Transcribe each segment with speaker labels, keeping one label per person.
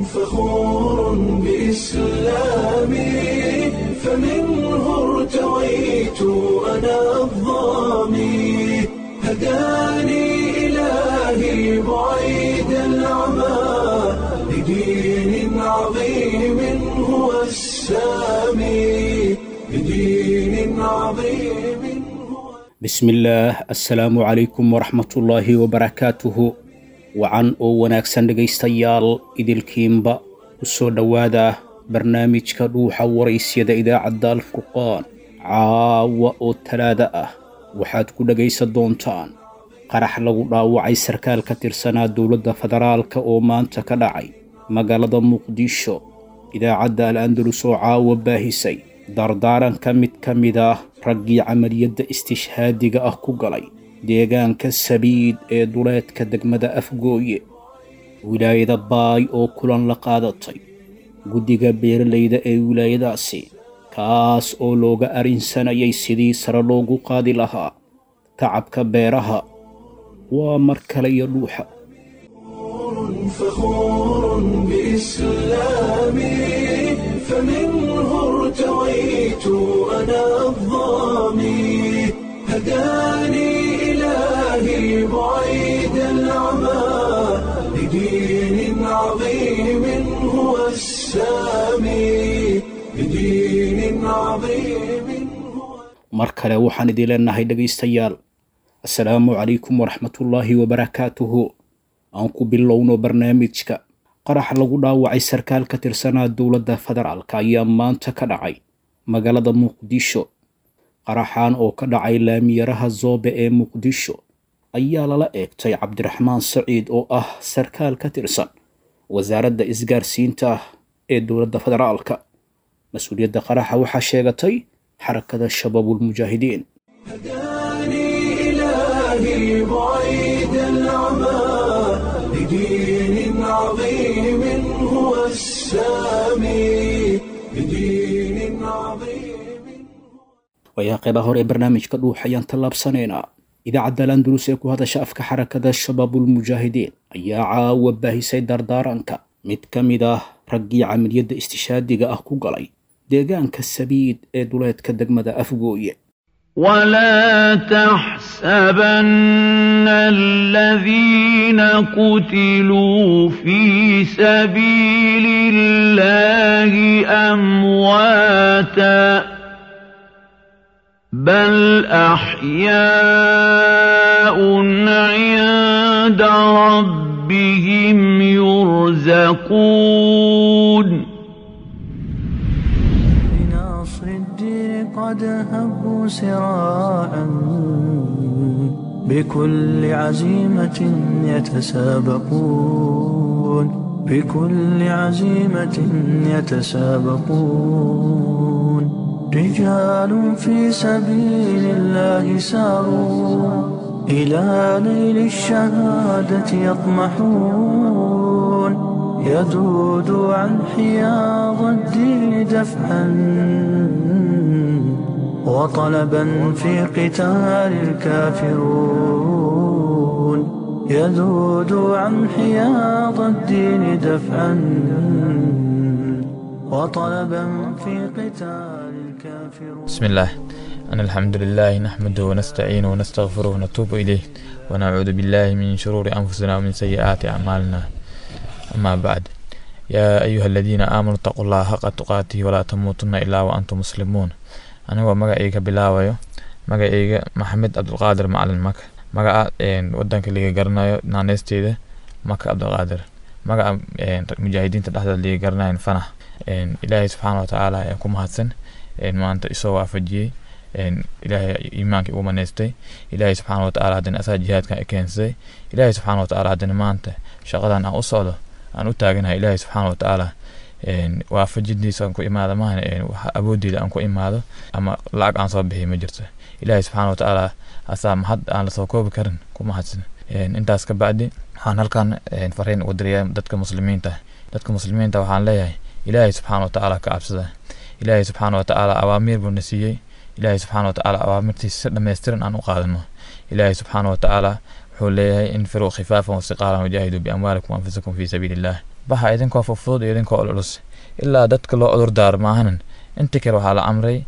Speaker 1: فخور بإسلامي فمنه ارتويت أنا الضامي هداني إلهي بعيد العمى لدين عظيم هو السامي لدين عظيم هو
Speaker 2: bismillaah assalaamu calaykum waraxmatullaahi wabarakaatuhu wacan oo wanaagsan dhegaystayaal idilkiinba u soo dhowaada barnaamijka dhuuxa waraysyada idaacadda alfurqaan caawa oo talaada ah waxaad ku dhegaysan doontaan qarax lagu dhaawacay sarkaal ka tirsanaa dowladda federaalka oo maanta ka dhacay magaalada muqdisho idaacadda al andalus oo caawa baahisay dardaaranka mid ka mid ah raggii camaliyadda istishhaadiga ah ku galay deegaanka sabiid ee duleedka degmada afgooye wilaayada baay oo kulan la qaadatay guddiga beeralayda ee wilaayadaasi kaas oo looga arrinsanayay sidii sare loogu qaadi lahaa tacabka beeraha waa mar kale iyo dhuuxa
Speaker 1: فخور بإسلامي فمنه ارتويت أنا الضامي هداني إلهي بعيد العمى لدين عظيم هو السامي لدين عظيم هو
Speaker 2: mar kale waxaan idin leenahay dhegaystayaal assalaamu calaykum waraxmatullaahi wabarakaatuhu aan ku bilowno barnaamijka qarax lagu dhaawacay sarkaal ka tirsanaa dowladda federaalka ayaa maanta ka dhacay magaalada muqdisho qaraxan oo ka dhacay laamiyaraha zoobe ee muqdisho ayaa lala eegtay cabdiraxmaan saciid oo ah sarkaal ka tirsan wasaaradda isgaarsiinta ee dowladda federaalka mas-uuliyadda qaraxa waxaa sheegatay xarakada shabaabulmujaahidiin
Speaker 1: هداني إلهي بعيد العمى لدين عظيم هو السامي لدين عظيم
Speaker 2: waayaa qeybaha hore ee barnaamijka dhuux ayaan tallaabsanaynaa idaacadda landulus ee ku hadasha afka xarakada shabaabulmujaahidiin ayaa caawa baahisay dardaaranka mid ka mid ah raggii camaliyadda istishaadiga ah ku galay deegaanka sabiid ee duleedka degmada afgooye
Speaker 3: ولا تحسبن الذين قتلوا في سبيل الله أمواتا بل أحياء عند ربهم يرزقون
Speaker 4: بنصر الدين قد هبوا سراعا بكل عزيمة يتسابقون بكل عزيمة يتسابقون رجال في سبيل الله ساروا إلى نيل الشهادة يطمحون يذود عن حياض الدين دفعا وطلبا في قتال الكافرون يذود عن حياض الدين دفعا وطلبا في قتال الكافرون
Speaker 5: بسم الله أن الحمد لله نحمده ونستعينه ونستغفره ونتوب إليه ونعوذ بالله من شرور أنفسنا ومن سيئات أعمالنا أما بعد يا أيها الذين آمنوا اتقوا الله حق تقاته ولا تموتن إلا وأنتم مسلمون anigoo magacayga bilaabayo magacayga maxamed cabdulqaadir macalin maka magaca wadanka liga garanayo naaneysteeda maka cabdulqaadir magaca mujaahidiinta dhexdeeda liga garanayo fanax ilaahay subxaana watacaala ayaa ku mahadsan maanta isoo waafajiyey ilaahay iimaankii ugu maneystay ilaahay subxaana watacaala haddana asaa jihaadkan i keensaday ilaahay subxaana watacaala haddana maanta shaqadan aan u socdo aan u taaganahay ilaahay subxaana watacaala waafajidiisa aan ku imaado maahan awoodeyda aan ku imaado ama lacag aan soo bixiy ma jirto ilaahay subxaana watacaala asaa mahad aan lasoo koobi karin ku mahadsan intaas ka bacdi waxaan halkan fariin ugu dirayaa dadka muslimiinta dadka muslimiinta waxaan leeyahay ilaahay subxaana watacaala ka cabsada ilaahay subxaana watacaala awaamiir buu na siiyey ilaahay subxaana watacaala awaamirtiisa si dhammaystiran aan u qaadano ilaahay subxaana watacaala wuxuu leeyahay infiruu khifaafan wasiqaalan wajaahiduu biamwaalikum waanfusikum fii sabiili illah baxa idinkoo fufudud iyo idinkoo culus ilaa dadka loo cudur daaro maahanan inta kale waxaa la amray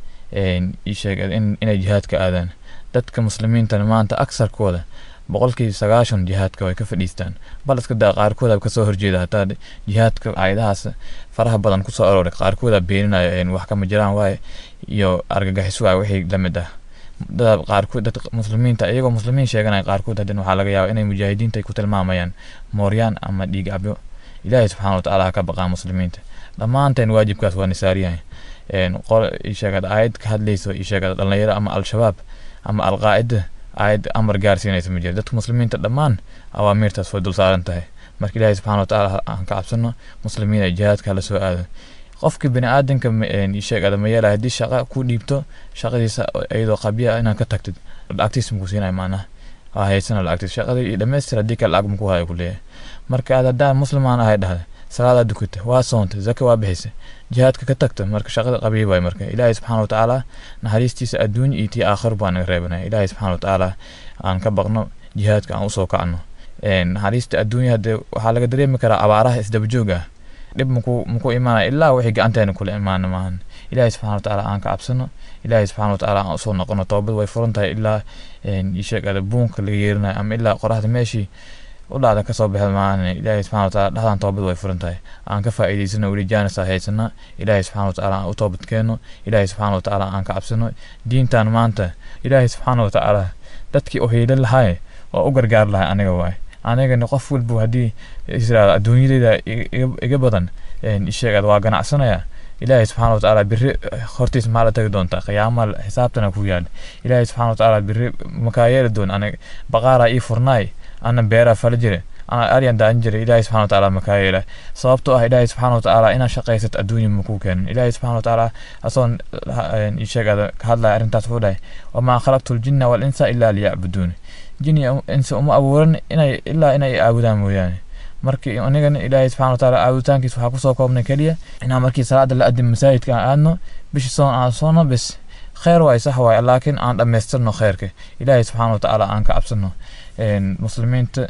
Speaker 5: ii sheeg in- inay jihaadka aadaan dadka muslimiintana maanta aksarkooda boqolkiiba sagaashan jihaadka way ka fadhiistaan bal iska daa qaarkooda kasoo horjeeda hataa jihaadka aayadahaas faraha badan kusoo arooray qaarkooda beeninaya een wax kama jiraan waaye iyo argagixis waaye wixii lamid ah dad qaarkood dad muslimiinta iyagoo muslimiin sheeganaya qaarkood haddana waxaa laga yaabaa inay mujaahidiinta ay ku tilmaamayaan mooryaan ama dhiig cabyo ilaahay subxaana watacaala ha ka baqaa muslimiinta dhammaanteen waajibkaas waa nisaariyahay een qol ii sheegad aayad ka hadlayso ii sheegad dhalinyaro ama al-shabaab ama al-qaacida aayad amar gaarsiinaysa ma jiro dadka muslimiinta dhammaan awaamiirtaas way dul saaran tahay marka ilaahay subxaana watacaala aan ka cabsano muslimiin ay jihaadka hala soo aado qofka bini aadanka sheegada ma yeelay haddii shaqa ku dhiibto shaqadiisa iyadoo qabya inaad ka tagtid lacagtiisa muku siinaya maanaha waa haysana lacagtiisa shaqadii iyo dhammaystir haddii kale lacag muku haya ku leeyahay marka aad haddaan muslimaan ahay dhahda salaadaa dukata waa soonta zaka waa bixisa jihaadka ka tagta marka shaqada qabiy waay marka ilaahay subxaana watacaala naxariistiisa adduunya iyo tii aakhir baa naga reebanaya ilaahay subxaana watacaala aan ka baqno jihaadka aan usoo kacno naxariista adduunya hadee waxaa laga dareemi karaa abaaraha isdabajoog ah dhib muku muku imaanaya ilaa wixii gacanteena kula imaana maahan ilaahay subxana watacaala aan ka cabsano ilaahay subxana watacaala aan usoo noqono toobad way furan tahay ilaa isheegada buunka laga yeerinayo ama ilaa qoraxda meeshii u dhacda kasoo baxda maahan ilaahay subxana wataala dhexdan toobad way furan tahay aan ka faa'iidaysano weli jaanisa haysana ilaahay subxana watacaala aan u toobad keeno ilaahay subxana watacaala aan ka cabsano diintan maanta ilaahay subxaana watacaala dadkii u hiilin lahay oo u gargaar lahay aniga waay anigana qof walba haddii israel adduunyadeyda iga badan isheegad waa ganacsanaya ilaahay subxaana watacaala biri hortiis maxaa la tagi doontaa qiyaama xisaabtana ku yaal ilaahay subxaana watacaala biri makaa yeeli doon aniga baqaaraa ii furnaay ana beeraa fala jire ana aryan daan jire ilaahay subxana watacaala makaa yeela sababtoo ah ilaahay subxaana watacaala inaad shaqaysat adduunya makuu keenin ilaahay subxana watacaala asoon isheegada ka hadlaya arrintaas wuxuu dhahay wamaa khalaqtu ljinna walinsa ilaa liyacbuduuni jini insa uma abuuran inay ilaa inay aabudaan mooyaane markii anigana ilaahay subxana watacaala caabuditaankiis waxaa kusoo koobnay keliya inaan markii salaada la adin masaajidka aan aadno bishi soon aan soono bes kheyr waay sax waay laakiin aan dhammaystirno kheyrka ilaahay subxaana watacaala aan ka cabsano muslimiinta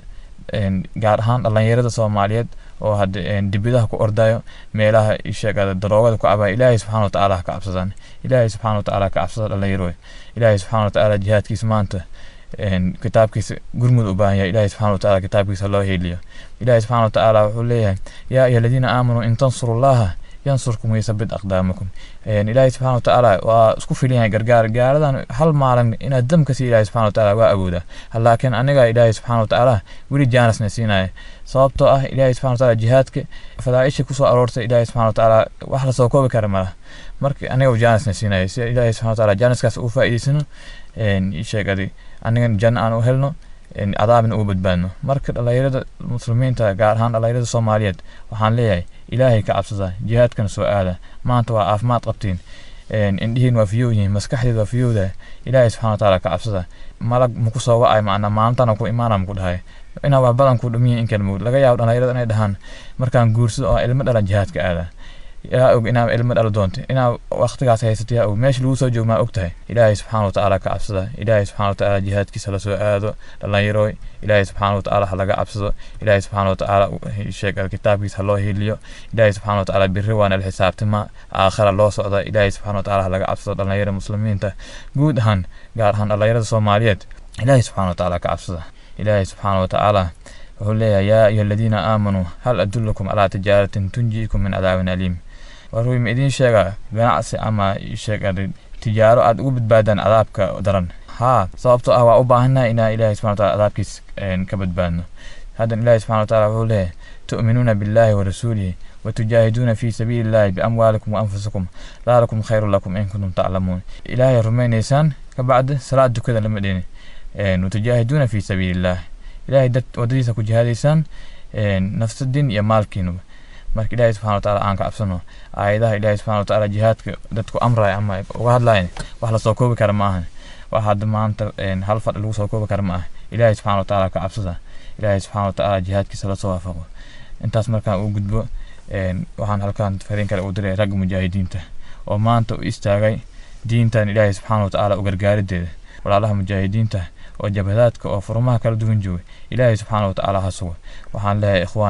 Speaker 5: gaar ahaan dhalinyarada soomaaliyeed oo hadda dibidaha ku ordayo meelaha sheegada daroogada ku cabaya ilaahay subxana watacaala ha ka cabsadaan ilaahay subxana watacaala ka cabsada dhalinyaro ilaahay subxana watacaala jihaadkiisa maanta kitaabkiisa gurmud u baahan yahay ilaahay subxana watacaala kitaabkiisa loo heeliyo ilaahay subxana watacaala wuxuu leeyahay yaa ayuha aladiina aamanuu in tansurullaha yansurkum waysabit aqdaamakum ilaahay subxana watacaala waa isku filan yahay gargaar gaaradan hal maalin inaad dam ka sii ilaahay subxana watacaala waa awooda laakiin aniga ilaahay subxana watacaala weli jaanisna siinaya sababtoo ah ilaahay subxana watacaala jihaadka fadaaisha kusoo aroortay ilaahay subxana watacaala wax lasoo koobi kara malaha marka aniga jaanisna siinaya si ilaahay subxana watacaala jaaniskaas uu faa'iidaysano sheegadi anigan janno aan u helno cadaabna ugu badbaadno marka dhalinyarada muslimiinta gaar ahaan dhalinyarada soomaaliyeed waxaan leeyahay ilaahay ka cabsada jihaadkana soo aada maanta waa caafimaad qabtiin indhihiin waa fiyow yihiin maskaxdeed waa fiyowda ilaahay subxana watacaala ka cabsada malag maku soo wacay macnaa maalintana ku imaana maku dhahay inaa wax badan ku dhumiya in kale mugd laga yaabo dhalinyarada inay dhahaan markaan guursado oo ilmo dhalan jihaadka aada yaa og inaa ilmo dhalo doonto inaa waqtigaas haysato yaa og meesha lagu soo joogo maa og tahay ilaahay subxaana watacaala ka cabsada ilaahay subxaana watacaala jihaadkiisa la soo aado dhallinyarooy ilaahay subxaana watacaala ha laga cabsado ilaahay subxaana watacaala sheeg kitaabkiisa ha loo heliyo ilaahay subxaana watacaala biri waana la xisaabtima aakhira loo socda ilaahay subxaana watacaala ha laga cabsado dhallinyarada muslimiinta guud ahaan gaar ahaan dhallinyarada soomaaliyeed ilaahay subxaana watacaala ka cabsada ilaahay subxaana watacaala wuxuu leeyahay yaa ayuha aladiina aamanuu hal adullukum calaa tijaaratin tunjiikum min cadaabin aliim waruu ma idiin sheega ganacsi ama sheega tijaaro aad ugu badbaadaan cadaabka daran haa sababtoo ah waa u baahannahay inaa ilaahay subxana wataala cadaabkiis ka badbaadno haddan ilaahay subxana wataala wuxuu leeyahay tu'minuuna billahi wa rasuulihi watujaahiduuna fi sabiili illahi biamwaalikum wa anfusikum daalikum khayru lakum in kuntum taclamuun ilaahay rumaynaysaan kabacdi salaad dukada lama dhini watujaahiduuna fi sabiili illah ilaahay dad wadadiisa ku jihaadaysaan nafsadin iyo maalkiinuba marka ilaahay subxana wataala aan ka cabsano aayadaha ilaahay subxana wataala jihaadka dadku amraya ama uga hadlayan wax lasoo koobi kara ma ahan wax hadda maanta hal fadhi lagu soo koobi kara ma ah ilaahay subxana wataala ka cabsada ilaahay subxana wataala jihaadkiisa lasoo waafaqo intaas markaan uu gudbo waxaan halkaan fariin kale u diray ragga mujaahidiinta oo maanta u istaagay diintan ilaahay subxaana watacaala u gargaarideeda walaalaha mujaahidiinta oo jabhadaadka oo furmaha kala duwan jooga ilaahay subxaana watacaala ha sugo waxaan leeyahay ikhwaani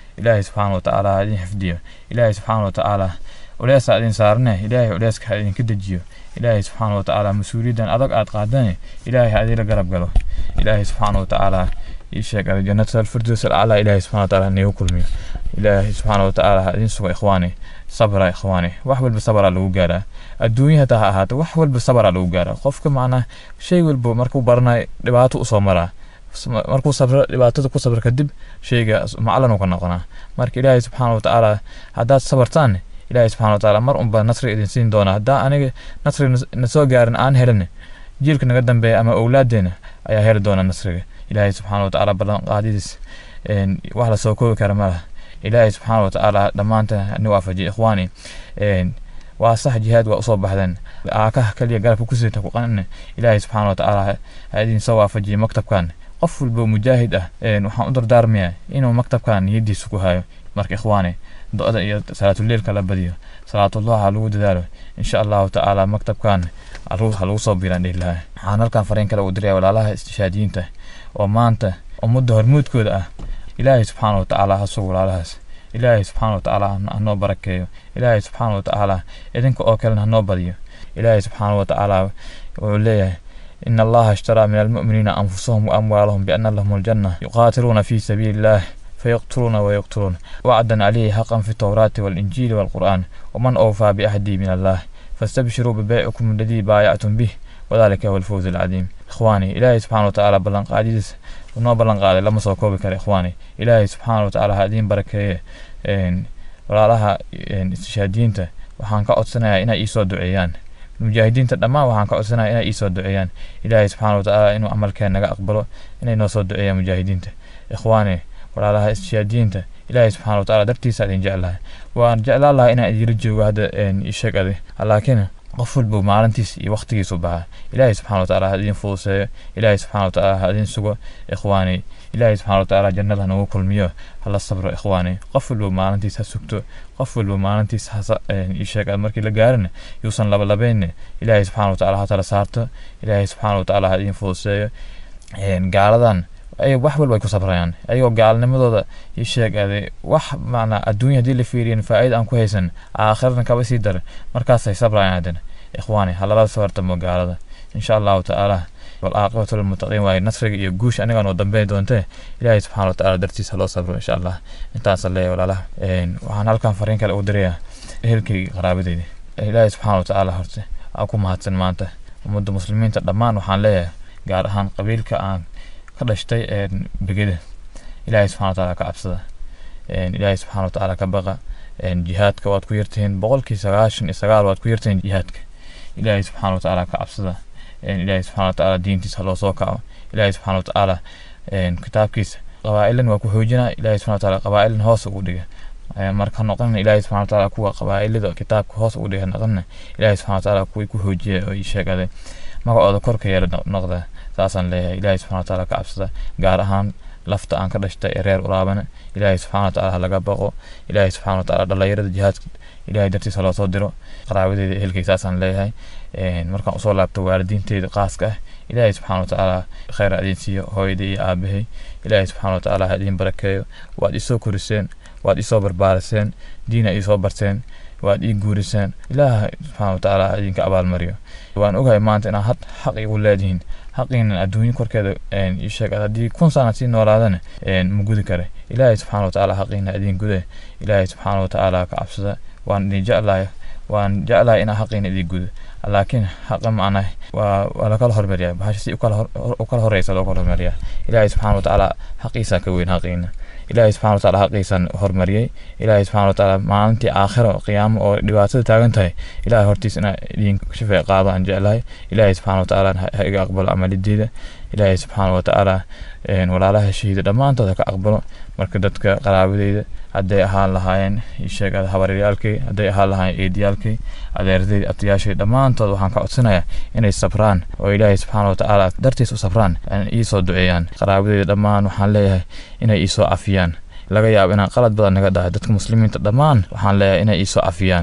Speaker 5: ilaahay subxaana watacaala ha idin xifdiyo ilaahay subxaana watacaala culeysa idin saarne ilaahay culeyska ha idinka dejiyo ilaahay subxaana watacaala mas-uuliyaddan adag aad qaadane ilaahay ha idinla garab galo ilaahay subxaana watacaala ii sheeg jannata alfirdows alaclaa ilaahay subxana watacaala niigu kulmiyo ilaahay subxaana watacaala ha idin sugo ikhwaani sabra ikhwaani wax walba sabraa lagu gaaraa adduunya hataa ha ahaato wax walba sabraa lagu gaaraa qofka macnaa shay walba markuu baranayo dhibaato usoo maraa markuu sabro dhibaatada ku sabro kadib shayga maclan uu ka noqonaa marka ilaahay subxaana watacaala haddaad sabartaan ilaahay subxana watacaala mar unba nasri idin siin doonaa haddaa aniga nasri na soo gaarin aan helin jiilka naga dambeeya ama owlaadeena ayaa heli doona nasriga ilaahay subxaana watacaala ballanqaadidiis wax lasoo koobi kara ma laha ilaahay subxaana watacaala dhammaanta ni waafajiya ikhwaani waa sax jihaad waa usoo baxdeen aakaha kaliya garabka ku sita ku qanin ilaahay subxaana watacaala ha idin soo waafajiya maktabkan qof walba mujaahid ah waxaan u dardaarmayaa inuu maktabkan niyadiisa ku hayo marka ikhwaani do-da iyo salaatuleilka la badiyo salaatullah ha lagu dadaalo insha allahu tacaala maktabkan ha lagu soo biiraan dhihi lahaa waxaan halkan fariin kale u diraya walaalaha istishaadiyiinta oo maanta ummadda hormuudkooda ah ilaahay subxaana watacaala ha sugo walaalahaas ilaahay subxaana watacaala hanoo barakeeyo ilaahay subxaana watacaala idinka oo kalena hanoo badiyo ilaahay subxaana watacaala wuxuu leeyahay إن الله اشترى من المؤمنين أنفسهم وأموالهم بأن لهم الجنة يقاتلون في سبيل الله فيقتلون ويقتلون وعدا عليه حقا في التوراة والإنجيل والقرآن ومن أوفى بعهده من الله فاستبشروا ببيعكم الذي بايعتم به وذلك هو الفوز العظيم إخواني إلهي سبحانه وتعالى بلن قاديس ونو بلن قادي لما سو كوبي كره إخواني إلهي سبحانه وتعالى هادين بركة walaalaha istishhaadiyiinta waxaan ka codsanayaa inay iisoo duceeyaan mujaahidiinta dhammaan waxaan ka codsanayaa inay iisoo duceeyaan ilaahay subxaana watacaala inuu camalkeen naga aqbalo inay noo soo duceeyaan mujaahidiinta ikhwaani walaalaha istishhaadiyiinta ilaahay subxaana watacaala dartiisa idin jeclahay waan jeclaan lahaa inaan idinla joogo hadda isheeg adi laakiin qof walba maalintiis iyo waqtigiisu baxa ilaahay subxana watacaala ha idin fuduseeyo ilaahay subxana watacaala ha idin sugo ikhwaani ilaahay subxana watacaala jannada hanagu kulmiyo hala sabro ikhwaani qof walba maalintiis ha sugto qof walba maalintiis hasheeg markii la gaarin yuusan labalabayn ilaahay subxana watacaala ha tala saarto ilaahay subxaana watacaala ha idin fuduseeyo gaaladan ay wax walba ay ku sabrayaan ayagoo gaalnimadooda ii sheegaaday wax macnaa adduunya haddii la fiiriyan faa'iida aan ku haysan aakhirana kaba sii dara markaasay sabrayaan haddana ikhwaani halala soo hortamo gaalada insha allahu tacaala والعاقبة للمتقين واي نصرك iyo guush aniga noo dambeyn doonte ilaahay subxaana watacaala dartiisa loo sabro insha allah intaas leeyahay walaalaha waxaan halkan fariin kale u dirayaa ehelkayga qaraabadeyda ilaahay subxaana watacaala horte aa ku mahadsan maanta ummadda muslimiinta dhammaan waxaan leeyahay gaar ahaan qabiilka aan ka dhashtay begeda ilaahay subxana watacaala ka cabsada ilaahay subxaana watacaala ka baqa jihaadka waad ku yartihiin boqolkii sagaashan iyo sagaal waad ku yartihiin jihaadka ilaahay subxaana watacaala ka cabsada ilaahay subxana watacaala diintiisa loo soo kaco ilaahay subxana watacaala kitaabkiisa qabaa'ilan waa ku xoojinaa ilaahay subxana watacaala qabaa'ilan hoos ugu dhiga marka noqonina ilaahay subxana watacaala kuwa qabaa'ilada kitaabka hoos ugu dhiga noqonina ilaahay subxana watacaala kuwii ku xoojiya oo ii sheegade magacooda korka yeela noqda saasaan leeyahay ilaahay subxana watacaala ka cabsada gaar ahaan lafta aan ka dhashtay ee reer uraabana ilaahay subxana watacaala ha laga baqo ilaahay subxana watacaala dhalinyarada jihaadka ilaahay dartiisa loo soo diro qaraabadeeda ehelkay saasaan leeyahay markaan usoo laabto waalidiinteyda qaaska ah ilaahay subxaana watacaala kheyr ha idin siiyo hooyadii iyo aabahay ilaahay subxaana watacaala ha idin barakeeyo waad isoo koriseen waad isoo barbaariseen diina isoo barteen waad ii guuriseen ilaaha subxaana watacaala ha idinka abaalmariyo waan ogahay maanta inaad had xaq igu leedihiin xaqiinan adduunyo korkeeda ii sheeg haddii kun sana sii noolaadana ma gudi kare ilaahay subxaana watacaala xaqiina idin gude ilaahay subxaana watacaala ka cabsada waan idin jeclahay waan jeclahay inaa xaqiina idin gudo laakiin xaqa macnah waa waa lakala hormariyaa bahasha si u kala horeysa loo kala hormariyaa ilaahay subxaana watacaala xaqiisaa ka weyn xaqiina ilaahay subxana wataala xaqiisaan hormariyey ilaahay subxana watacaala maalintii aakhiro qiyaamo oo dhibaatada taagan tahay ilaahay hortiis inaa idin shafeec qaado aan jeclahay ilaahay subxana watacaala ha iga aqbalo amalideeda ilaahay subxaana watacaala walaalaha shahiida dhammaantood ha ka aqbalo marka dadka qaraabadeyda hadday ahaan lahaayeen sheeg habaryaalkay hadday ahaan lahaayeen eediyaalkay adeerday abtiyaashay dhammaantood waxaan ka codsanayaa inay sabraan oo ilaahay subxaana watacaala dartiis u sabraan iisoo duceeyaan qaraabadeyda dhammaan waxaan leeyahay inay iisoo cafiyaan laga yaabo inaan qalad badan naga dhahay dadka muslimiinta dhammaan waxaan leeyahay inay iisoo cafiyaan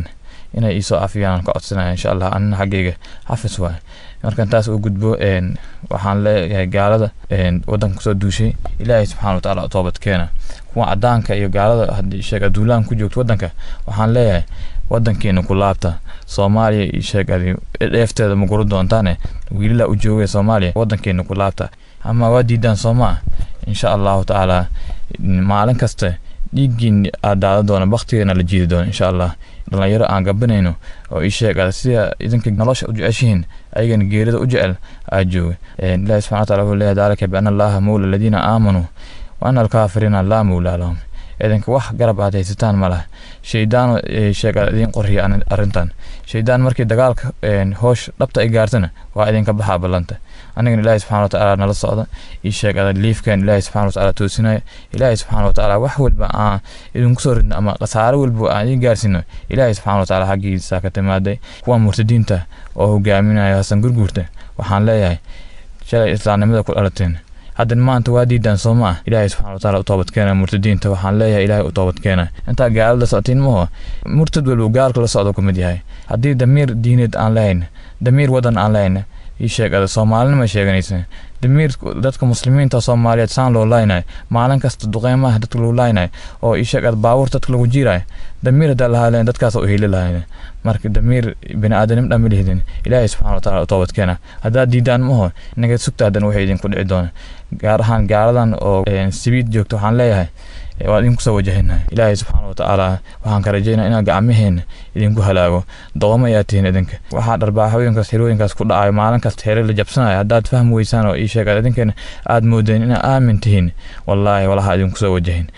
Speaker 5: inay iisoo cafiyaan ka codsanaya insha allah anina xaggayga xafis waay markan taas u gudbo waxaan leeyahay gaalada wadanka kusoo duushay ilaahay subxana wa tacaala toobad keena kuwa cadaanka iyo gaalada haddii sheeg aduulaan ku joogto wadanka waxaan leeyahay wadankeena ku laabta soomaaliya iyo sheeg dheefteeda ma guru doontaane wiilila u joogaya soomaaliya wadankeena ku laabta ama waa diidaan soomaa insha allahu tacaala maalin kasta dhiiggiin aad daada doona baktigeena la jiidi doona insha allah dhalinyaro aan gabanayno oo ii sheeg sida idinka nolosha u jeceshihiin ayagana geerida u jecel aa jooga ilahi subxana wataala wuxuu leeyahay daalika biana allaha mawla aladiina aamanuu wa ana alkaafiriina laa mawlaa lahum idinka wax garab aad haysataan ma laha shaydaan sheega idiin qoriya arrintan shaydaan markii dagaalka hoosh dhabta ay gaartana waa idinka baxaa ballanta anigana ilaahi subxana watacaala nala socda ii sheegada liifkan ilaahi subxana watacaala toosinaya ilaahi subxana watacaala wax walba aan idinku soo ridno ama khasaare walba aan idiin gaarsiino ilaahi subxana watacaala xaggiisa ka timaaday kuwa murtadiinta oo hogaaminaya hasan gurguurta waxaan leeyahay shalay islaamnimada ku dhalateen haddan maanta waa diidaan soo ma ah ilaahay subxana wataala u toobadkeena murtadiinta waxaan leeyahay ilaahay u toobadkeena intaa gaalada socotiin maho murtad walba gaalka la socdo kamid yahay haddii damiir diineed aan lahayn damiir wadan aan lahayn ii sheegada soomaalinima sheeganaysa damiir dadka muslimiinta soomaaliyeed saan loo laaynayo maalin kasta duqeymaha dadka lagu laaynayo oo ii sheegada baabuur dadka lagu jiirayo damiir haddaa lahaa lahayn dadkaas u heli lahayn marka damiir bini aadanim dhan ma lihdin ilaahay subxana wataala u toobadkeena haddaad diidaan maho inaga sugta haddan waxay idinku dhici doona gaar ahaan gaaladan oo sibiid joogta waxaan leeyahay waa idinku soo wajahayna ilaahay subxaana watacaala waxaan ka rajaynaa inaa gacmaheena idinku halaago doqomo ayaa tihiin idinka waxaa dharbaaxooyinkaas xirooyinkaas ku dhacayo maalin kasta xere la jabsanayo haddaad fahmi weysaan oo ii sheegaad idinkeena aad moodeen inaa aamin tihiin wallaahi walaha idinku soo wajahin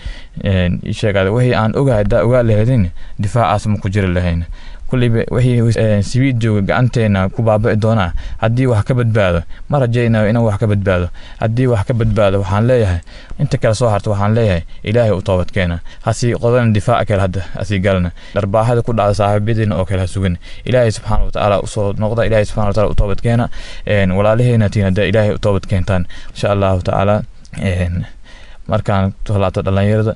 Speaker 5: ii sheegaad wixii aan ogahay haddaa ogaa lahaydin difaacaas ma ku jiri lahayn kulliba wixii sibiid jooga gacanteena ku baabi'i doonaa haddii wax ka badbaado ma rajaynayo inaan wax ka badbaado haddii wax ka badbaado waxaan leeyahay inta kale soo harta waxaan leeyahay ilaahay u toobadkeena hasii qodana difaaca kale hadda hasii galna dharbaaxada ku dhacda saaxiibyadiina oo kale ha sugan ilaahay subxaana watacaala usoo noqda ilaahay subxana wataala u toobadkeena walaalaheena tiin hadda ilaahay u toobadkeentaan insha allahu tacaala markaan tolaato dhallinyarada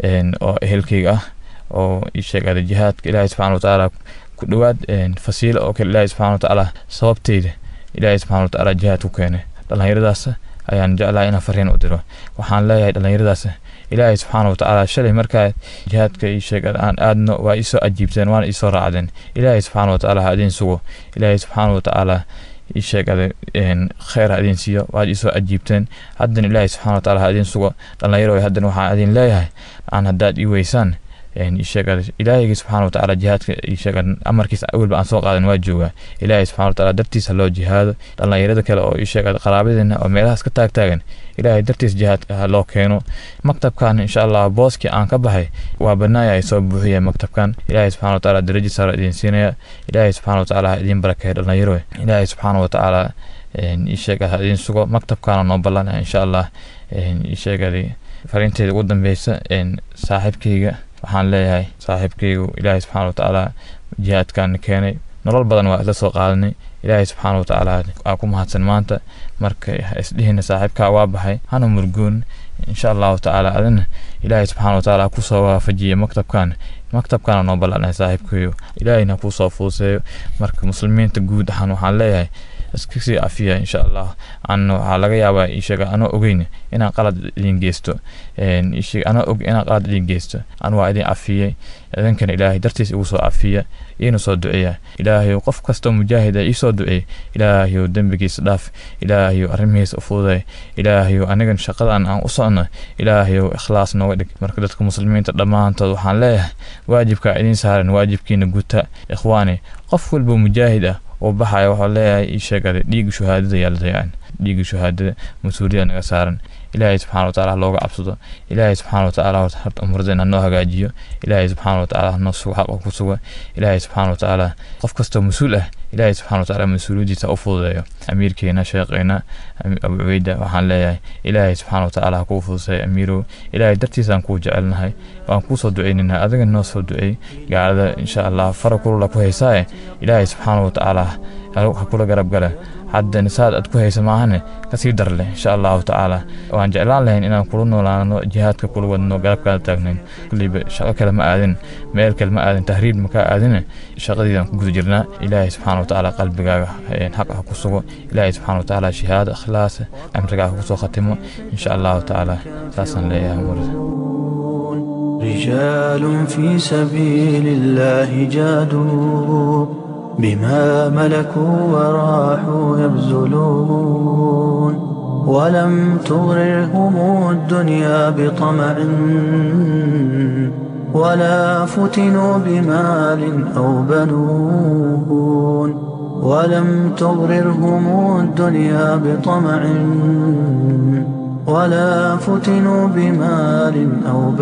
Speaker 5: oo ehelkeyga ah oo ii sheegada jihaadka ilaahay subxana watacaala ku dhowaad fasiilo oo kale ilaahay subxana watacaala sababteyda ilaahay subxana watacaala jihaad ku keenay dhallinyaradaas ayaan jeclahay inaan fariin u diro waxaan leeyahay dhallinyaradaas ilaahay subxaana watacaala shalay markaa jihaadka ii sheegada aan aadno waa iisoo ajiibteen waana iisoo raacdeen ilaahay subxaana watacaala ha idin sugo ilaahay subxaana watacaala ii sheegada kheyr ha idin siiyo waad iisoo ajiibteen haddana ilaahay subxana watacaala ha idin sugo dhallinyaro haddana waxaan idin leeyahay aan haddaad ii weysaan ilaahayga subxana watacaala jihaadka amarkiisa awalba aan soo qaadan waa joogaa ilaahay subxana watacaala dartiisa loo jihaado dhallinyarada kale oo isheega qaraabadeena oo meelahaas ka taagtaagan ilaahay dartiis jihaadka ha loo keeno maktabkan insha allah booskii aan ka baxay waa banaaya ay soo buuxiya maktabkan ilaahay subxana watacaala daraji sara idin siinaya ilaahay subxana watacaala ha idin barakeeya dhallinyaro ilaahay subxaana watacaala isheega ha idin sugo maktabkaana noo ballanaya insha allah isheegadi fariinteeda ugu dambeysa saaxiibkeyga waxaan leeyahay saaxiibkeygu ilaahay subxaana watacaala jihaadkan keenay nolol badan waa isla soo qaadanay ilaahay subxaana watacaala aa ku mahadsan maanta marka isdhihina saaxiibkaa waa baxay hana murgoon insha allahu tacaala adina ilaahay subxaana watacaala kusoo waafajiya maktabkan maktabkana noo ballanay saaxiibkeeyo ilaahayna kusoo fuuseeyo marka muslimiinta guud ahaan waxaan leeyahay iska sii cafiya insha allah an waxaa laga yaabaa isheega anoo ogeyn inaan qalad idin geysto anoo og inaan qalad idin geysto an waa idin cafiyey idinkana ilaahay dartiis igu soo cafiya iina soo duceeya ilaahayow qof kastoo mujaahid ah iisoo duceey ilaahayow dembigiisa dhaaf ilaahayow arrimihiisa u fududay ilaahayow anigan shaqadan aan u socno ilaahayow ikhlaas nooga dhig marka dadka muslimiinta dhammaantood waxaan leeyahay waajibkaa idiin saaran waajibkiina guta ikhwaani qof walba mujaahid ah oo baxaya waxaa leeyahay ii sheegada dhiigga shuhaadada yaa la dayacin dhiigga shuhaadada mas-uuliyada naga saaran ilaahay subxana watacaala looga cabsado ilaahay subxaana watacaala horta umradeen hanoo hagaajiyo ilaahay subxaana watacaala hanoo sugo xaqa ku sugo ilaahay subxaana watacaala qof kastoo mas-uul ah ilaahay subxana watacaala mas-uuliyadiisa u fududeeyo amiirkeena sheeqeena abu cubeyda waxaan leeyahay ilaahay subxaana watacaala ha kuu fuduseeyo amiirow ilaahay dartiisaan kuu jecelnahay waan kuu soo duceyninaa adiga noo soo duceey gaalada insha allah fara kulula ku haysaaye ilaahay subxaana watacaala ha kula garab gale haddana saad aad ku haysa maahane kasii dar leh insha allahu tacaala waan jeclaan lahayn inaan kula noolaano jihaadka kula wadno galabkaada taagnayn kulliba shaqo kale ma aadin meel kale ma aadin tahriib makaa aadine shaqadiidaan ku guda jirnaa ilaahay subxaana watacaala qalbigaaga xaq ha ku sugo ilaahay subxaana watacaala shahaado ikhlaas amrigaaga kusoo khatimo insha allahu tacaala saasaan leeyahay marada
Speaker 4: رجال في سبيل الله جادوا بما ملكوا وراحوا يبذلون ولم تغررهم الدنيا بطمع ولا فتنوا بمال أو بنون ولم تغررهم الدنيا بطمع ولا فتنوا بمال أو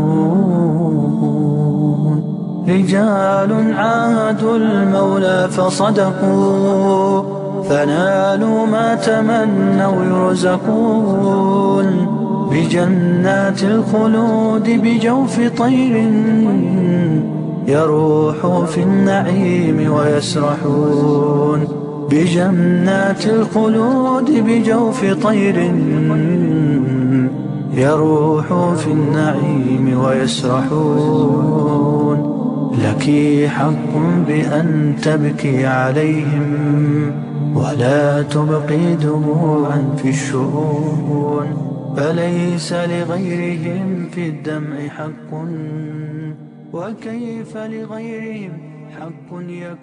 Speaker 4: بنون رجال عاهدوا المولى فصدقوا فنالوا ما تمنوا يرزقون بجنات الخلود بجوف طير يروح في النعيم ويسرحون بجنات الخلود بجوف طير يروح في النعيم ويسرحون لك حق بأن تبكي عليهم ولا تبقي دموعا في الشؤون فليس لغيرهم في الدمع حق وكيف لغيرهم حق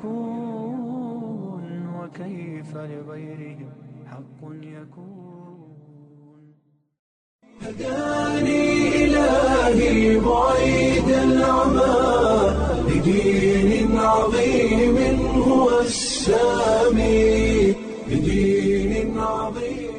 Speaker 4: يكون وكيف لغيرهم حق يكون
Speaker 1: هداني إلهي بعيد العمى لدين عظيم هو السامي لدين عظيم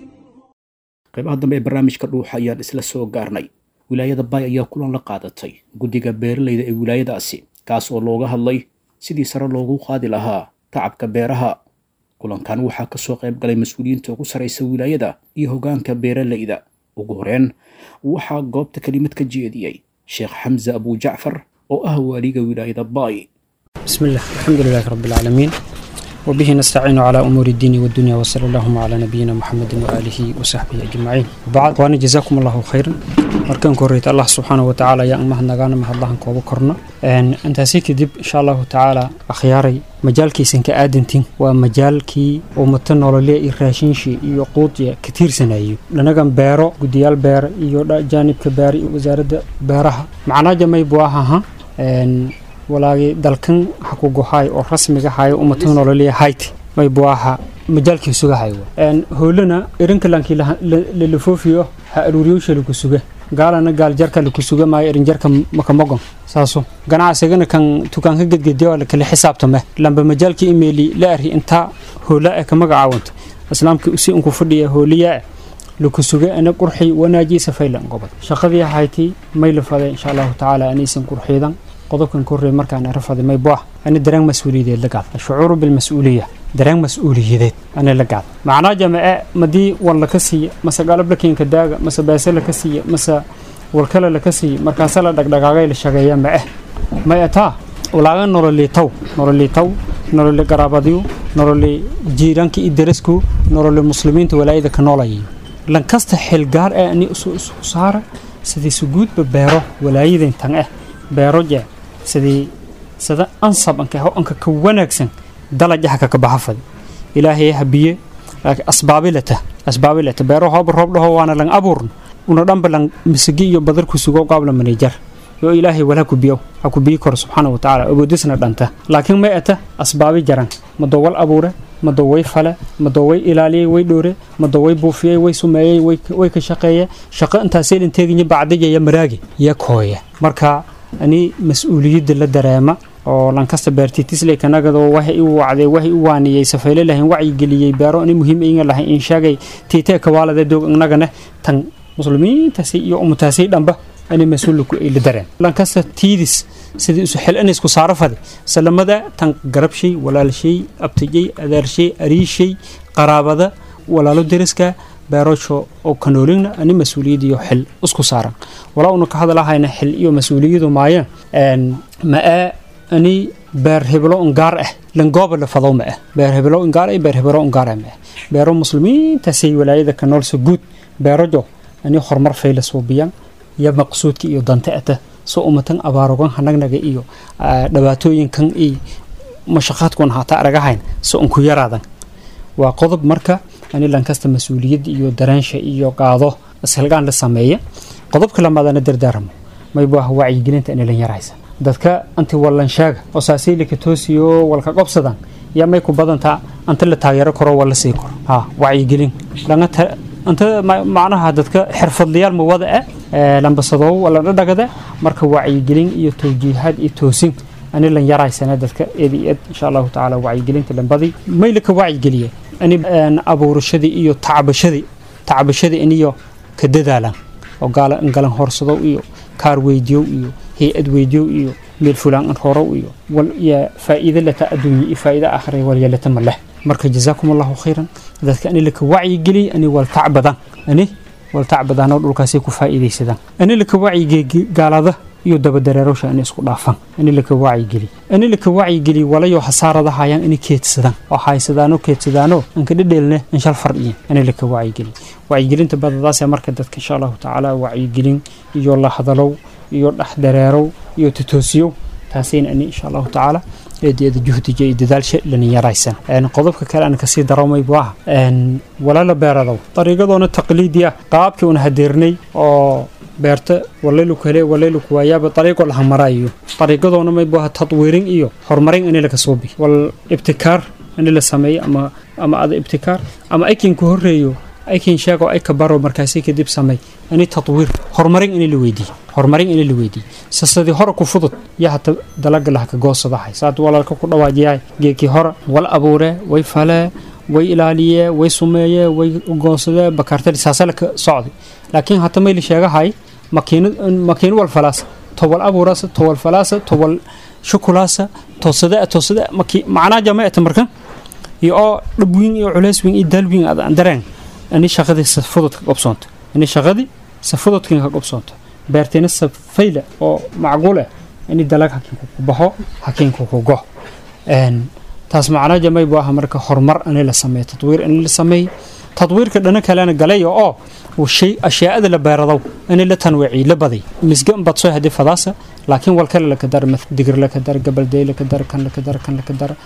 Speaker 2: qaybaha dambe ee barnaamijka dhuuxa ayaan isla soo gaarnay wilaayada baay ayaa kulan la qaadatay guddiga beeralayda ee wilaayadaasi kaas oo looga hadlay sidii sare loogu qaadi lahaa tacabka beeraha kulankan waxaa ka soo qayb galay mas-uuliyiinta ugu saraysa wilaayada iyo hoggaanka beeralayda ugu horeen waxaa goobta kelimad ka jeediyey sheekh xamse abujacfar oo ah waaliga wilaayada baay
Speaker 6: بسم الله الحمد لله رب العالمين وبه نستعين على أمور الدين والدنيا وصلى اللهم على نبينا محمد وآله وصحبه أجمعين وبعد وأنا جزاكم الله خيرا markaan koreyta allah subxaana wa tacaala ayaan umahadnagaana mahadlahan kooba korno intaasi kadib insha allahu tacaala akhyaaray majaalkiisan ka aadantin waa majaalkii ummata nololya iyo raashinshii iyo quudya ka tiirsanayo dhanagan beero gudiyaal beera iyo jaanibka beera iyo wasaaradda beeraha macnaa jamay buu ahaha walaagii dalkan haku gohaay oo rasmiga hayo ummata nololya hayti may buu ahaa majaalkii sugahayo hoolana erinkalanki lalafoofiyo ha aruuriyowsha laku suga gaalana gaal jarka laku suga maayo erin jarka makamogon saaso ganacsigana kan tukaanka gedgediya lakala xisaabtame lamba majaalka imeili la ari intaa hoola e ka magacaawanta islaamka usi unku fadhiya hooliyaa laku suga ana qurxi wanaaji safaylan gobod shaqadii hayti may la faday insha allahu tacaala anaysan qurxiidan qodobkan korrey markaan rafaday may buah ani dareen mas-uuliyadeed la gaad ashucuuru bilmas-uuliya dareen mas-uuliyadeed ani la gaad macnaa jamace madii war laka siiya mase galab lakiinka daaga mase beese laka siiya mase walkale laka siiya markaase la dhagdhagaagay la shageeya ma eh may ataa walaaga nololiitaw nololiitaw nololi garaabadyu nololi jiiraanka iyo darasku nololi muslimiinta walaayada ka noolayay lankasta xilgaar ee ani isu isku saara sidii suguudba beero walaayadan tan eh beero jee sidii sida ansab anka ho anka ka wanaagsan dalajaha ka kabahafad ilaahay habiye asbaabilata asbaabilata beero hooba roob dhaho waana lang abuurn una dhanba lang misigi iyo badar ku sugo qaabla manejar yo ilaahay wala ku biyo ha ku biyi koro subxaana wa tacaala ogoodisna dhanta laakiin may ata asbaabi jaran madoo wal abuure madoo way fale madoo way ilaaliyey way dhoore madoo way buufiyey way sumeeyey way ka shaqeeye shaqo intaasay dhinteeginya bacdijaya maraagi ya kooya marka ani mas-uuliyadda la dareema oo lankasta beertitisle kanagado waxay u wacday waxay u waaniyey safeyle lahayn wacyigeliyey beero ani muhiim inga lahayn in sheegay tiitee kawaalade doog inagane tan muslimiintaasi iyo ummataasi dhanba ani mas-uulku ay la dareen lankasta tiidis sidii isu xil in isku saaro fadi salamada tan garabshay walaalshay abtijay adaarshay ariishay qaraabada walaalo deriska beerasho oo kanoolina ani mas-uuliyadiyo xil isku saaran walaa una ka hadalahayna xil iyo mas-uuliyadu maayeen ma-ee ani beer heblo un gaar ah langooba la fadow ma ah beer heblo un gaar ah beer heblo un gaar ah ma ah beero muslimiintaasay walaayada ka noolsa guud beerajo ani horumar fayla suubiyaan iyo maqsuudka iyo danta ata soo umatan abaarogan hanagnaga iyo dhibaatooyinkan iyo mashaqaadkun haataa aragahayn so unku yaraadan waa qodob marka ani lankasta mas-uuliyadda iyo daraansha iyo qaado ishalgaan la sameeya qodobka lamaadana dardaaramo maybu ah wacyigelinta inilan yaraysa dadka anti wallan sheega oo saasiilika toosiyo walka qobsadan yaa may ku badantaa anta la taageero karo waa la sii karo ha wacyigelin langata anta macnaha dadka xirfadlayaal mawada ah lambasadoo wala dhadhagada marka wacyigelin iyo tawjiihaad iyo toosin ani lan yaraysana dadka eedi eed insha allahu tacaala wacyigelinta lambadii mayla ka wacyigeliye ani abuurashadii iyo tacbashadii tacbashadii iniyo ka dadaalan oo galan horsadow iyo kaar weydiyow iyo hay-ad weydiyow iyo meel fulaan an horow iyo wal iyo faa'iido lata adduunya iyo faa'iido aakhira wal yeelata ma leh marka jazaakum allahu khayran dadka ani laka wacyigeliy ani wal tacbadan ani wal tacbadan oo dhulkaasay ku faa'iidaysadaan ani laka wacyigeliy gaalada iyo dabadareerowsha inay isku dhaafaan in laka wacyigeliy in laka wacyigeliy walayo hasaarada hayaan inay keedsadaan oo haysadaano keedsadaano anka dhedheelne inshal fardhiyin in laka wacyigeliy wacyigelinta badadaas marka dadka insha allahu tacaala wacyigelin iyo la hadalow iyo dhexdareerow iyo tatoosiyow taasayna ani insha allahu tacaala eedeeda juhdiga iyo dadaalsha lanin yaraysan qodobka kale aan kasii daramay bu ah walaala beeradow dariiqadoona taqliidi ah qaabkii una hadeernay oo beerta walaylu kale walaylu kuwaayaaba dariiqo laha maraayo dariiqadoona maybu aha tadwiirin iyo horumarin in laka soo bi wal ibtikaar in la sameeyo ama ama ada ibtikaar ama aykin ku horeeyo aykin sheego ay ka baro markaasi kadib samey ani tadwiir horumarin in la weydiiyo horumarin in la weydiiyo sasadii hore ku fudud yaa hata dalaga laha ka goosadahay saad walaalka ku dhawaajiyahay geekii hore wal abuure way falee way ilaaliyee way sumeeyee way goosadee bakaartadi saasala ka socday laakiin hata mayli sheegahay makiino wal falaasa towal abuuraasa towal falaasa towal shukulaasa toosada toosada macnaa jamaata markan iyo oo dhab wiin iyo culays wiin iyo daal wiin aan dareen ani shaqadii safudud ka qobsoonto ani shaqadii safududkin ka qobsoonto beerteena safayla oo macquul ah ani dalag hakiinku ku baxo hakiinku ku go taas macnaa jamay buu ah marka horumar ani la sameeyo tadwiir ani la sameeyo tadwiirka dhana kalena galaya oo shay ashyaada la beeradow in la tanwiiciy la baday misgan bad soo hadii fadaasa laakiin wal kale la ka dar digir la ka dar gabalday la ka dar kan la ka dar kan la ka dar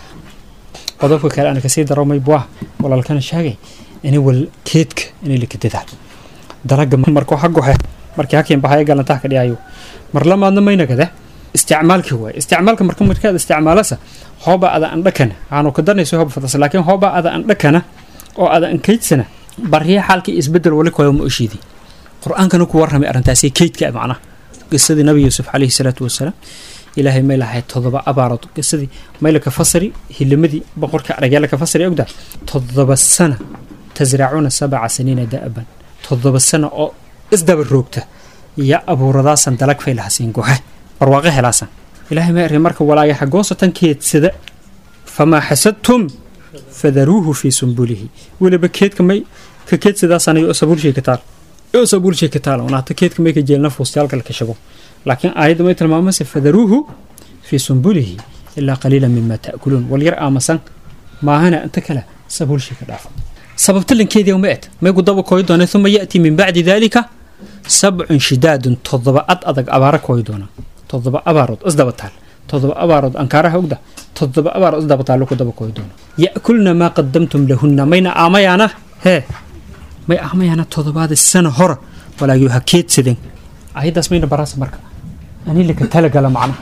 Speaker 6: qodobka kale aan kasii daro may buah walaalkana sheegay in wal keedka in la ka dadaal dalaga markuu xagu he markii hakiin baxay galantaha ka dhiyayo mar lamaadna mayna kada isticmaalkii waay isticmaalka marka markaad isticmaalasa hooba ada an dhakana aanu ka darnayso hooba fadaasa laakiin hooba ada an dhakana oo ada an kaydsana barriya xaalkii isbedel wali koyo ma oshiidi qur-aankana ku warramay arrintaasi keydka macnaha qisadii nabi yuusuf calayhi salaatu wasalaam ilaahay may lahayd todoba abaarood qisadii mayla ka fasari hilimadii boqorka aragyaala ka fasari ogda todoba sana tasracuuna sabca saniina da'ban todoba sana oo isdaba roogta iyo abuuradaasan dalag fay lahasiin gohe barwaaqo helaasan ilaahay may arrin marka walaagaxa goosatan keedsada famaa xasadtum fadaruuhu fii sumbulihi weliba keedka may ka keedsadaasanay oo sabuulshay ka taal oo sabuulshay ka taal unaata keedka may ka jeelna fuustayaalka la kashago laakiin aayadda may tilmaamase fadaruuhu fii sumbulihi ilaa qaliila mima ta'kuluun wal yar aamasan maahana inta kale sabuulshay ka dhaafo sababta lankeedii ma et may gudaba kooyi doona uma ya'tii min bacdi daalika sabcun shidaadun todoba ad adag abaara kooyi doona todoba abaarood isdaba taal todoba abaarood ankaaraha ogda todoba abaarood isdaba taallo ku daba kooyi doona ya'kulna maa qadamtum lahunna mayna aamayaana hee may aamayaana todobaada sana hora walaagii ha keedsadeen ayadaas mayna baraasa marka ani laka talagala macnaha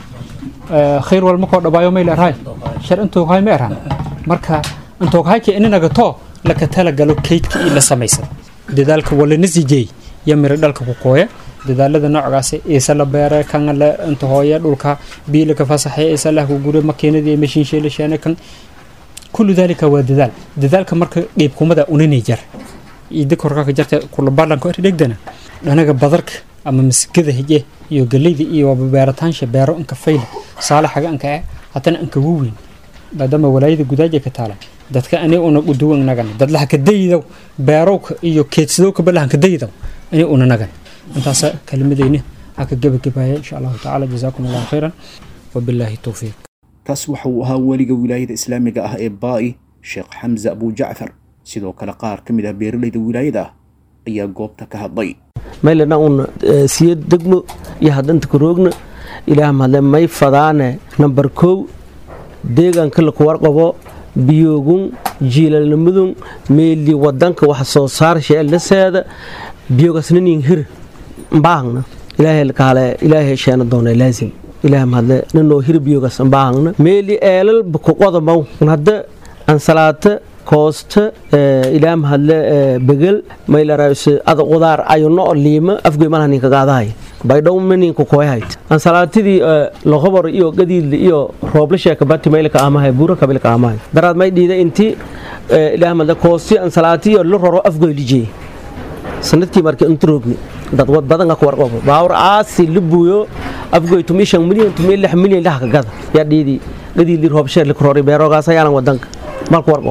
Speaker 6: khayr walma koo dhabaayo may leerahay shar intooghay ma erhan marka intooghaykii ininagatoo laka talagalo keydka ii la samaysan dadaalka walana sijeey iyo miro dhalka ku qooya dadaalada noocaas iisa la beere kan la inta hooye dhulka bii laka fasaxay iisa lah ku gure makiinadii mashiinshay la sheene kan kullu dalika waa dadaal dadaalka marka qiibkumada unanay jar iida korkaka jarta kula ballanka dhegdana dhanaga badarka ama masigada hije iyo galeyda iyo beerataansha beero inka fayla saalaxaga inka eh haddana inka waweyn maadaama walaayada gudaaja ka taala dadka ani una uduwan nagan dadlaha ka daydow beerowka iyo keedsadowka balahan ka daydow ani una nagan intaasa kelimadeyni ha ka gebagabaaya insha allahu tacaala jazaakum allahu khayran wabilaahi towfiiq
Speaker 2: kaas waxa uu ahaa weliga wilaayada islaamiga ah ee baa'i sheekh xamse abujacfar sidoo kale qaar ka mid ah beeralayda wilaayada ayaa goobta ka hadlay
Speaker 7: maylana un siyo degmo iyo haddanta karoogna ilaah mahadle may fadaane nambar kow deegaanka laku warqabo biyoogun jiilalnimadun meeli wadanka wax soo saarsha laseeda biyogasnanin hir mbaahangna ilaahay kaale ilaahay sheena doona laazim ilaah mahadle nanoo hir biyogas mbaahangna meeli eelal bakuqodomaw hadda ansalaata koosta ilaah mahadle begel maylarayse ada qudaar ayuno liima afgoy malaha ninka gaadahay baydhow maninka koyahayt ansalaatidii loqobor iyo gadiidli iyo rooble sheekabati maylka amahay buura kabilka amahay daraad may dhiida inti ilaah mahadle koosti ansalaati iyo la roro afgoy lijey sanadkii marka inta roogni dad wad badan ka warqabo baawr aasi libuyo afgoy tumi shan milyan tumi lix milyan laha ka gada yaa dhiidi gadiidli roob sheer lika rori beerogaas ayaalan wadanka malka warqabo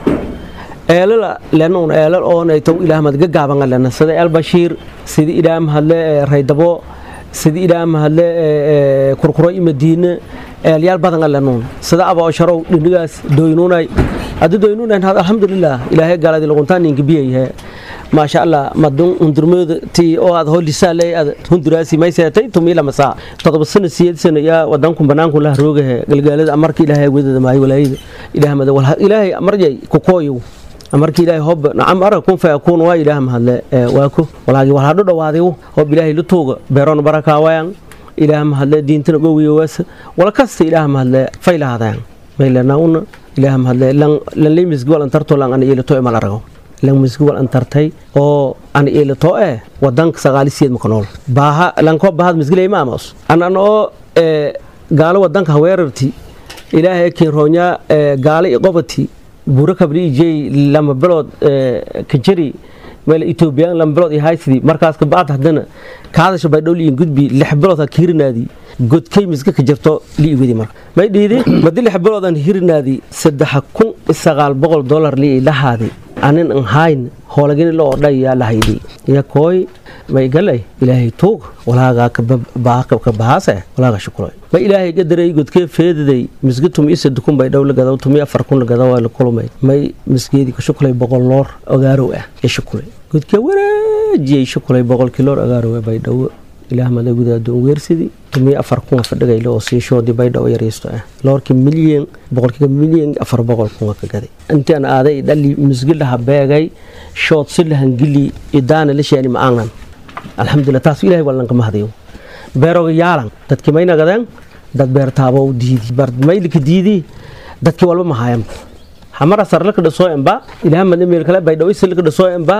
Speaker 7: eelala lenuun eelal oonaytow ilaah mahad gagaaban lena sida el bashiir sida ilaah mahadle raydabo sida ilaah mahadle kurkuro i madiine eelyaal badan lenuun sida aboosharow dhinigaas doynunay haddi doynunan alxamdulilah ilaahay gaaladi luquntaan ninka biyayahe maasha allah madun hundurmooda tii oo aad holisaaley aad hunduraasi may seetay tumila masaa todoba sano siyeed sano yaa wadanku banaanku lah roogahe galgaalada amarka ilaahay wadada maayo walaayada ilaah mada ilaahay amarjay kukooyow amarka ilaahay hob nacam ara kun fayakuun waa ilaah mahadle waako walaagi wal hadho dhawaadiw hob ilaahay lutuuga beeroon barakaawayan ilaah mahadle diintana gowiyowaasa wala kasta ilaah mahadle faylahaadayan maylanauna ilaah mahadle lan lay misgwal antarto lan ana ilato imal arago lan misgwal antartay oo ana ilato eh wadanka sagaalisiyed maka nool baaha lanko bahad misgilay maamos anan oo gaalo wadanka haweerarti ilaahay kinroonya gaalo iqobati buuro kabli ijey lama bilood kajari meel etoobiyaan lama bilood iyo haysidii markaas kabacd haddana kaadasha baydhow liin gudbi lix bilood ha kiirinaadi godkay miska ka jirto liigudi marka may dhiidi madi lix biloodan hirinaadi saddex kun sagaal boqol dolar lii lahaadi anin an hayn hoolagini loo odhay yaa lahaydi ya kooy may galay ilaahay tuug walaagaa ka bahaase walaaga shukuloy ma ilaahay gadaray godkee feediday misgi tumi isa dukun bay dhow la gadaw tumi afar kun la gadaw la kulmay may misgeedii ka shukulay boqol loor ogaarow ah ee shukulay godkee wareejiyay shukulay boqol kiloor ogaarow bay dhowo ilaah mada gudaadun weersidii tumi afar kun fadhigayla oo siishoodii baydhawo yaraysto ah loorkii milyan boqolkiiba milyan afar boqol kun ka gaday intaan aaday dhali misgilaha beegay shood si lahangili idaana la sheeni ma aangan alxamdulilah taas ilahay walanka mahadiyo beeroga yaalan dadkii mayna gadeen dad beertaabow diidi maylika diidi dadkii walba mahayan hamara sarlaka dhasoo emba ilaah made meel kale baydhawo isilka dhasoo emba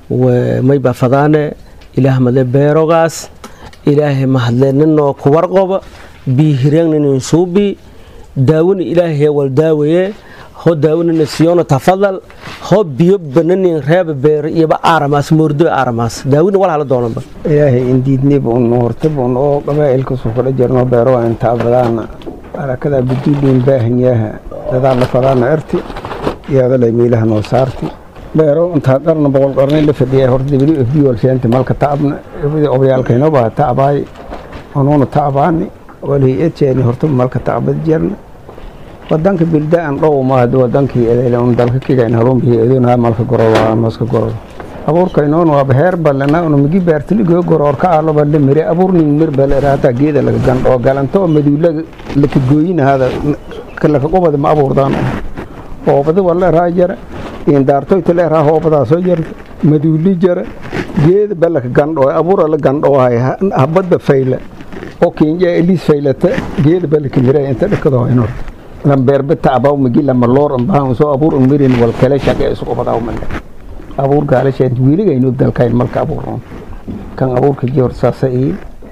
Speaker 7: may baa fadaane ilaah made beerogaas ilaahay mahadle ninoo ku warqoba biihireennin suubi daawani ilaahay wal daawaye ho daawanina siyona tafadal ho biyo bananin reeba beer iyoba aaramaas moordo aaramaas daawina wal hala doonanba
Speaker 8: ilaahay indiidniba un hortaba un oo qabaa'ilkasu kula jirno beero intaa badaana arakada biduuliin baahanyaha dadaalla fadaana erti iyadalay miilaha noo saarti beero intaa qarna boqol qarnay la fadhiya horta w f d walsheenta malka ta'abna obayaalkaynobaa ta'abaay onuuna ta'abaani walhay-adjeeni hortaba malka ta'abad jerna wadanka bildaan dhow mahad wadankii edeylun dalka kigayn harumbihi eduna malka gorowa maska gorowa abuurkaynoon waaba heer balena una migi beertiligo goroor ka aloba la mire abuur ning mir baleraata geeda laga gandhoo galanto oo maduula laka gooyinahada laka qubada ma abuurdaan hoobada wala raa jara indaartoyta leeraa hoobadaa soo jarta maduuli jara geeda balaka gandhoo abuura la gandhoohay habadba fayla oo kinja eliis faylata geeda balaka mire inta dhakadoo inor lambeerba ta'abaw migi lama loor ambahan soo abuur umirin wal kale shaqe isku qubadaw male abuur gaalasheed wiiligaynu dalkayn malka abuuroon kan abuurka joor saasa ii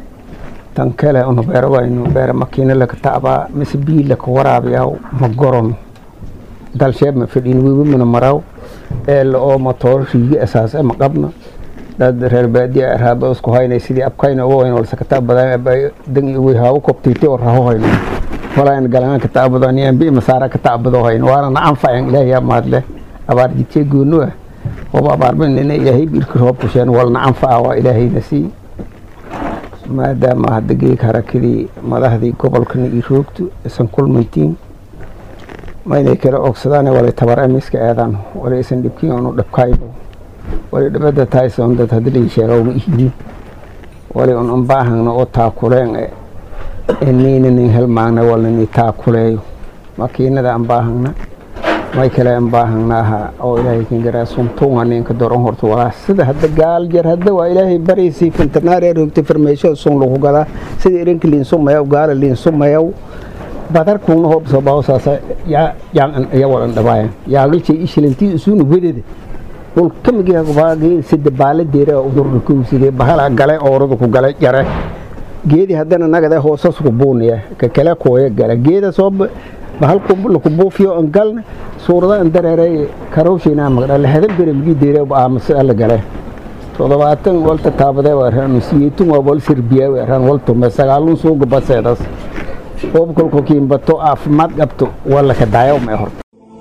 Speaker 8: tan kale unu beerwaynu beera makiina laka ta'abaa mise bii laka waraabiyaw ma goron dalsheeb ma fadhiin wiwimina maraw eela oo matoor riigi asaas ma qabna dad reer baadiya raaba isku haynay sidii abkayna uga wayn walse kata badan dan iwi haawu kobtiiti oo raho hayno walaan galaan ka taabadaan yaan bi masaara ka taabado hayn waana na anfacan ilaahay yaa mahadle abaar jidkee goonu ah waba abaarban ina ilaahay birka roob kusheen walna anfaca waa ilaahayna sii maadaama hadda geeg harakadii madaxdii gobolkana io roogto isan kulmantiin ma inay kala ogsadaan walay tabar amiska eedaan walay isan dhibkiin onu dhabkaybo walay dhibada tayson dad hadii lai sheega uma ihidin walay un unbaahangna oo taakuleen eniinanin helmaagna walnani taakuleeyo makiinada anbaahangna may kale anbaahangnaaha oo ilaahay kangaraa suntuunga ninka doron horta walaa sida hadda gaal jar hadda waa ilaahay baraysay fintanaareer hogta farmeesho sun lagu gadaa sida irinka liinsumayaw gaala liinsumayaw badarkuuna hoobsoo baawasaasa yaan iya walan dhabaaya yaagalchay ishilantii isuuna wedada dhulka migibaagii sida baaladeera udurka kowsidee bahala gale oorada ku gale jare geedi haddana nagada hoosas ku buunaya ka kale kooya gala geeda soo bahalku laku buufiyo an galna suurada an dareeray karowshiina magdha lahadan bere migi deere aamus ala gale toddobaatan walta taabadee weeraan siyeetun waa wal sirbiya weeraan waltume sagaalun suuga baseedas hoobkolko kiimbato caafimaad qabto wala ka daayo mee horta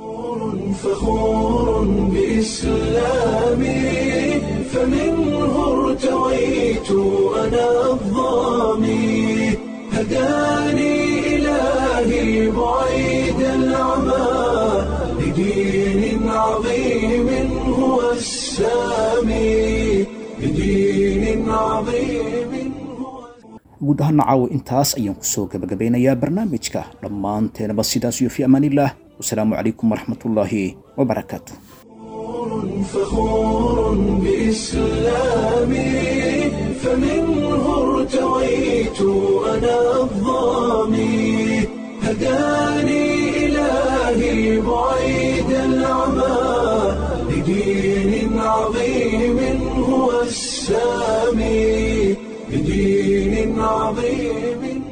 Speaker 1: فخور بإسلامي فمنه ارتويت أنا الظامي هداني إلهي بعيد العمى لدين عظيم هو السامي لدين عظيم هو
Speaker 2: guud ahaana caawa intaas ayaan kusoo gabagabeynayaa barnaamijka dhammaanteenaba sidaas iyo fi amaanillaah wasalaamu calaykum waraxmatullaahi wabarakaatu
Speaker 1: فخور بإسلامي فمنه ارتويت أنا الظامي هداني إلهي بعيد العمى لدين عظيم هو السامي لدين عظيم